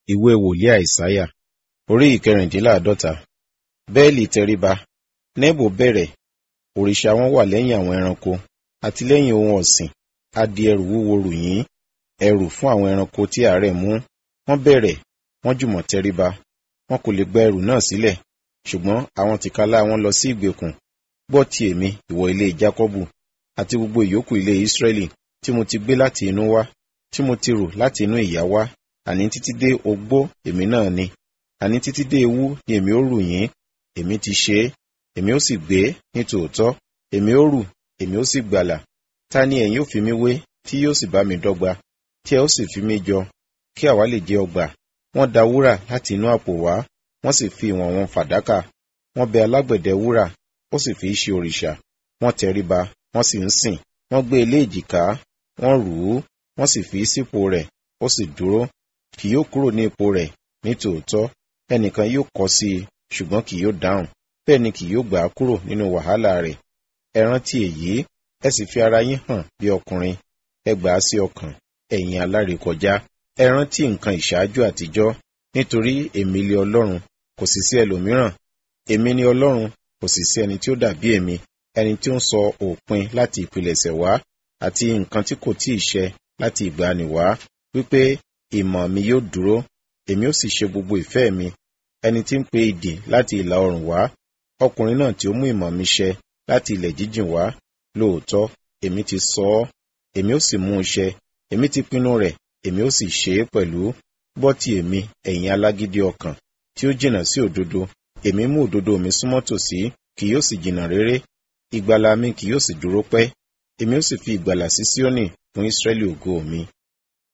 ìwé wòlíì àìsáyà orí ìkẹrìndínláàádọ́ta bẹ́ẹ̀lì tẹríba nebo bẹ̀rẹ̀ òrìṣà wọn wà lẹ́yìn àwọn ẹranko àti lẹ́yìn ohun ọ̀sìn a di ẹrù wúwo rù yín ẹrù fún àwọn ẹranko tí àárẹ̀ mú wọ́n bẹ̀rẹ̀ wọ́n jùmọ̀ tẹríba wọn kò lè gba ẹrù náà sílẹ̀ ṣùgbọ́n àwọn tìkálá wọn lọ sí ìgbèkùn gbọ́ ti èmi ìwọ ilé jákọ́bù àti gbogbo ìyókù ilé ísírẹ́lì tí mo ti gbé láti inú wá tí mo ti rù láti inú ìyá wá àní títí dé ogbó èmi náà ni àní títí dé ewu ni èmi ó rù yín èmi ti ṣe é èmi ó sì gbé ní tòótọ́ èmi ó rù èmi ó sì gbàlà ta ni ẹ̀yin ó fi mí wé tí yóò sì bá mi dọ́gba tí ẹ ó sì fi mí jọ kí àwa lè jẹ ọgbà wọ́n da wúrà láti inú àpò wá wọ́n sì fi ìwọ̀n wọn fàdákà wọ́n bẹ alágbẹ̀dẹ wúrà ó sì fi í ṣe òrìṣà wọ́n tẹríba wọ́n sì ń sìn wọ́n gbé ilé èjìká wọ́n rù ú wọ́n sì fi í sípò rẹ̀ ó sì dúró kì yóò kúrò ní ipò rẹ̀ ní tòótọ́ ẹnìkan yóò kọ sí i ṣùgbọ́n kì yóò dáhùn bẹ́ẹ̀ ni kì yóò gbà á kúrò nínú wàhálà rẹ̀ ẹ rántí èyí ẹ sì fi ara yín hàn bí ọkùnrin ẹ gbà á sí ọkàn ẹ̀yin alárékọjá ẹ rántí nǹkan ìṣáájú àtijọ́ nítorí èmi lé ọlọ́run kò sì sí ẹlòmíràn èmi ni ọlọ́run kò sì sí ẹni tí ó dàbí èmi ẹni tí ó ń sọ òpin láti ìpilẹ̀ṣẹ̀ wá àti nǹkan tí kò tíì ṣẹ láti ìgbàanì wá wípé ìmọ̀ mi yóò dúró èmi ó sì ṣe gbogbo ìfẹ́ mi ẹni tí ń pe idì láti ìlà oòrùn wá ọkùnrin náà tí ó mú ìmọ̀ mi ṣẹ láti ilẹ̀ jíjìn wá lóòótọ́ èmi ti sọ ọ́ èmi ó sì mú un ṣẹ èmi ti pinnu rẹ̀ èmi ó sì ṣe é pẹ̀lú gbọ́ ti èmi ẹ̀yin alágídí ọkàn tí ó jìnnà sí òdodo èmi mú òdodo mi súnmọ́ tòsí kì yóò sì jìnnà réré ìgbàlà mi kì yóò sì dúró pẹ́ èmi ó sì fi ìgbàlà sí Síónì fún Ísírẹ́lì ògo mi